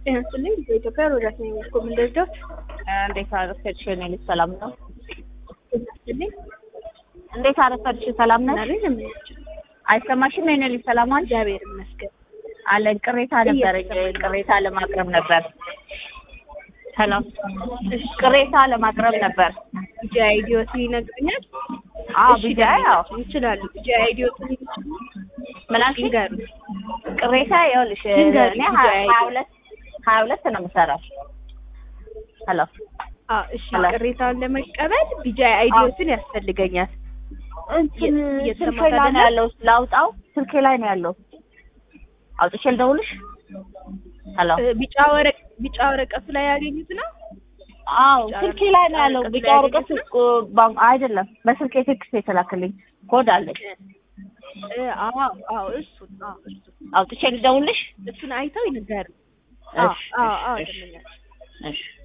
ጤና ይስጥልኝ። በኢትዮጵያ ሮዳስ ነኝ። ኮምን ደርዶት እንዴት አረፈድሽ? የኔ ልጅ ሰላም ነው? ጤና ይስጥልኝ። እንዴት አረፈድሽ? ሰላም ነሽ? ናሬ ለምንችል አይሰማሽም? የኔ ልጅ ሰላም አለሽ? እግዚአብሔር ይመስገን። አለን ቅሬታ ነበረኝ። ቅሬታ ለማቅረብ ነበር። ሰላም ቅሬታ ለማቅረብ ነበር። ቢጃ አይዲዮት ይነግሩኛል። አዎ እሺ፣ ቢጃ ያው ይችላሉ። ቢጃ አይዲዮት ይችላሉ። ምን አልሽኝ? ይንገሩ። ቅሬታ ይኸውልሽ ይንገሩ፣ እኔ ቢጃ ሀያ ሁለት ሀያ ሁለት ነው የምሰራው። ሄሎ አዎ፣ እሺ። ሄሎ። ቅሬታውን ለመቀበል ቢጃ አይዲዮትን ያስፈልገኛል። እንትን እየ- ስልኬ እየተሰማሽ ላይ ነው አይደለም? ያለው። ላውጣው? ስልኬ ላይ ነው ያለው። አውጥቼ ልደውልሽ? ሄሎ እ፣ ቢጫ ወረቅ ቢጫ ወረቀቱ ላይ ያገኙት ነው። አዎ ቢጫ ስልኬ ላይ ነው ያለው። ወረቀት ቢጫ ላይ ወረቀት ያገኙት እኮ ባንክ አይደለም፣ በስልኬ ቴክስት የተላከልኝ ኮድ አለኝ። እ፣ አዎ አዎ፣ እሱን አዎ፣ እሱን አውጥቼ ልደውልሽ? እሱን አይተው ይንገሩ። አዎ እሺ አዎ አዎ፣ እሺ ደምኛል። እሺ